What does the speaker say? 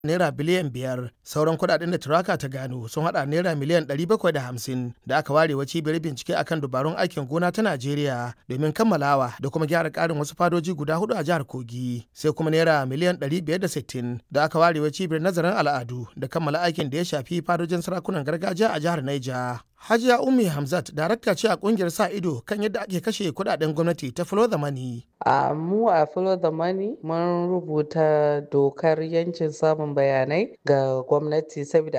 naira biliyan biyar sauran kudaden da turaka ta gano sun hada naira miliyan 750 da aka ware wa cibiyar bincike akan dubarun aikin gona ta najeriya domin kammalawa da kuma gyara karin wasu fadoji guda hudu a jihar kogi sai kuma naira miliyan 560 da aka ware wa cibiyar nazarin al'adu da kammala aikin da ya shafi fadojin sarakunan gargajiya a jihar naija Hajiya Ummi Hamzat darakta ce a kungiyar sa ido kan yadda ake kashe kudaden gwamnati ta Follow the Money. A mu a Follow the Money mun rubuta dokar yancin samun bayanai ga gwamnati saboda